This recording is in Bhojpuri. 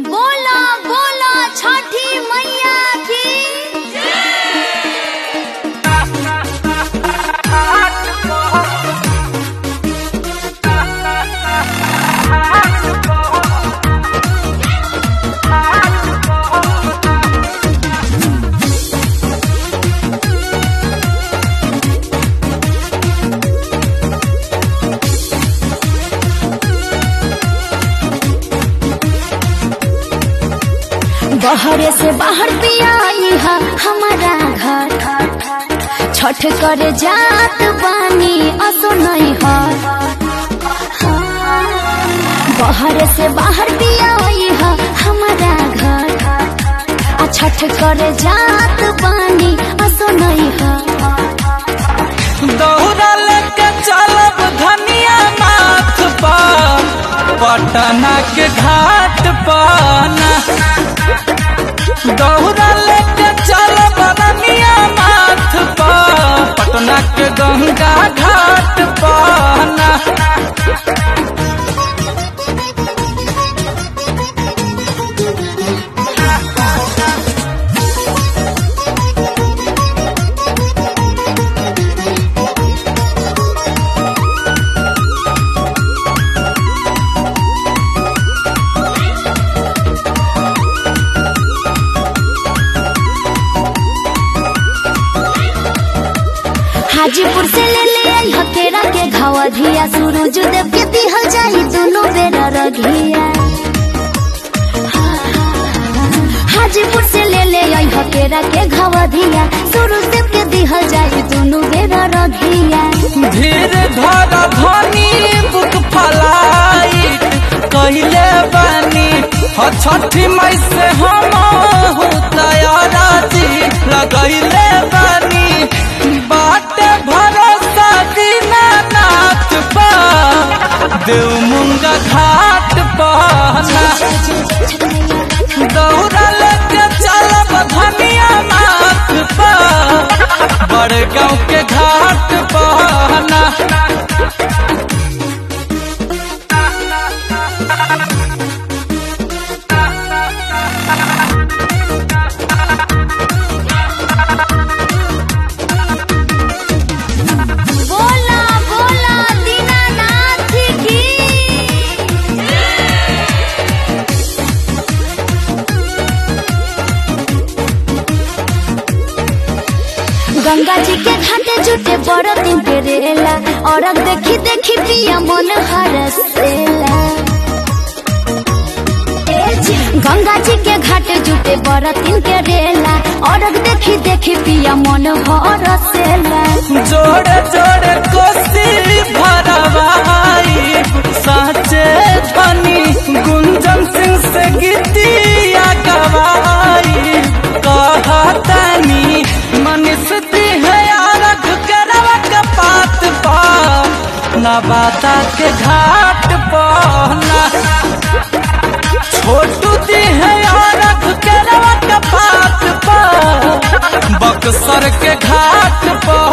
बोला बोला छठी मैया की बहरे से बाहर पिया है हमारा घर छठ करे जात बानी असो नहीं है बहरे से बाहर पिया है हमारा घर आ छठ करे जात बानी असो नहीं है दौड़ा लेके चलब धनिया नाथ पर पटना के घाट पर ना। दौड़ा लेके चलब धनिया नाथ पर पटना के गंगा घाट पर ना। हाजीपुर से ले ले आई हकेरा के घावा धिया सूरज देव के दिहल जाई दोनों बेरा रघिया हाजीपुर से ले ले आई हकेरा के घावा धिया सूरज देव के दिहल जाई दोनों बेरा रघिया धीर धर धनी बुक फलाई कहले बानी ह छठी मई से हम हो तैयारा जी लगैले बानी बाटे भरोसा दीनानाथ पा देव मुंगा घाट पहना दौड़ा लेके चलब धनिया नाथ पा बड़े गाँव के घाट पहना बोला बोला दीनानाथ की गंगा जी के घाटे जुटे बड़ दिन के रेला और अब देखी देखी पिया मन हरसेला ए जी, गंगा जी के घाटे जुटे बड़ दिन के रेला और अब देखी देखी पिया मन हरसेला जोड़े जोड़े कोसी भरवाई साचे धनी गुंजन सिंह से गीतिया गवाई कहतनी मनीष दी है आरख करवा के पात पा नवाता के घाट पहना छोटू दी है आरख करवा के पात पा बक्सर के घाट पर